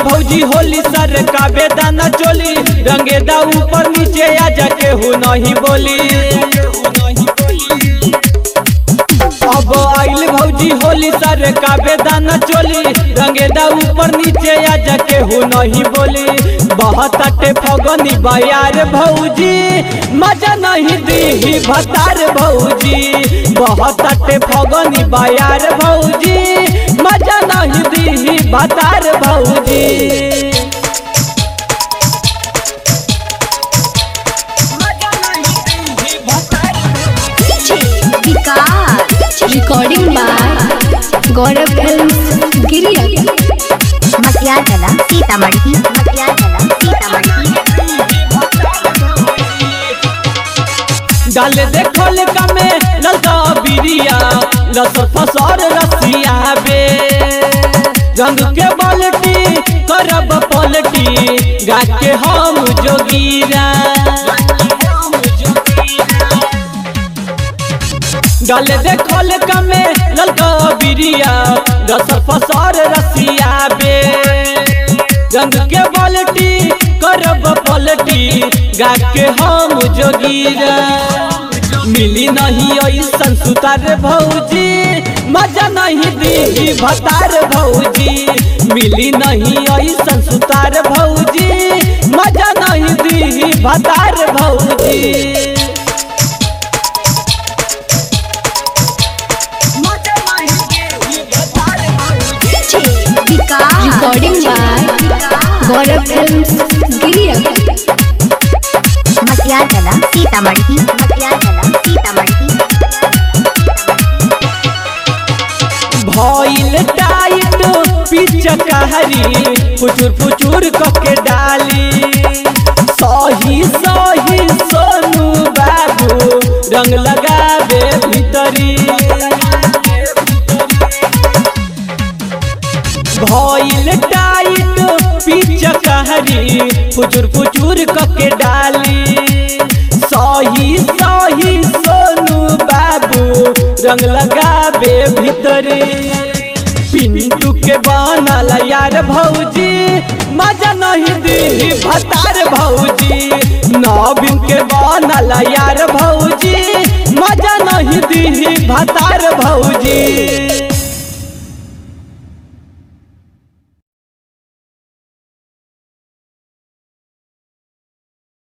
भौजी होली सर का बेदाना चोली रंगेदा ऊपर नीचे आ जाके हो नहीं बोली अब आइल भौजी होली सर का बेदाना चोली रंगेदा ऊपर नीचे आ जाके हो नहीं बोली बहुत अटे फगनी बयार भौजी मजा नहीं दी भतार भौजी बहुत अटे फगनी बयार भौजी मजा नहीं दी भतार भौजी Vikas recording by Gaurav film गिरिया मटिया जला सीतामढ़ी मटिया जला सीतामढ़ी डाल देखल कमे ललका बिरिया लस फसर रसिया बे रंग के बाल्टी करब पलटी गा के हम जोगीरा डाल देखल कमे ललका बिरिया लस फसर रसिया बे रंग के बाल्टी करब पलटी गा के हम जोगीरा मिली नहीं ऐसन सुतार भौजी मजा नहीं दी भतार भौजी मिली नहीं ऐसन सुतार भौजी मजा नहीं दी भतार भौजी Vikas recording by Gaurav film गिरिया मटिया जला सीतामढ़ी मटिया जला सीतामढ़ी भइल टाइट पिच कहरी फुचुर फुचुर कके डाली सही सही सोनू बाबू रंग लगावे भीतरी भइल टाइट पिच कहरी फुचुर फुचुर कके डाली सही सही सोनू बाबू रंग लगावे भीतरे पिंटू के बनल यार भौजी मजा नहीं दी भतार भौजी नवीन के बनल यार भौजी मजा नहीं दी भतार भौजी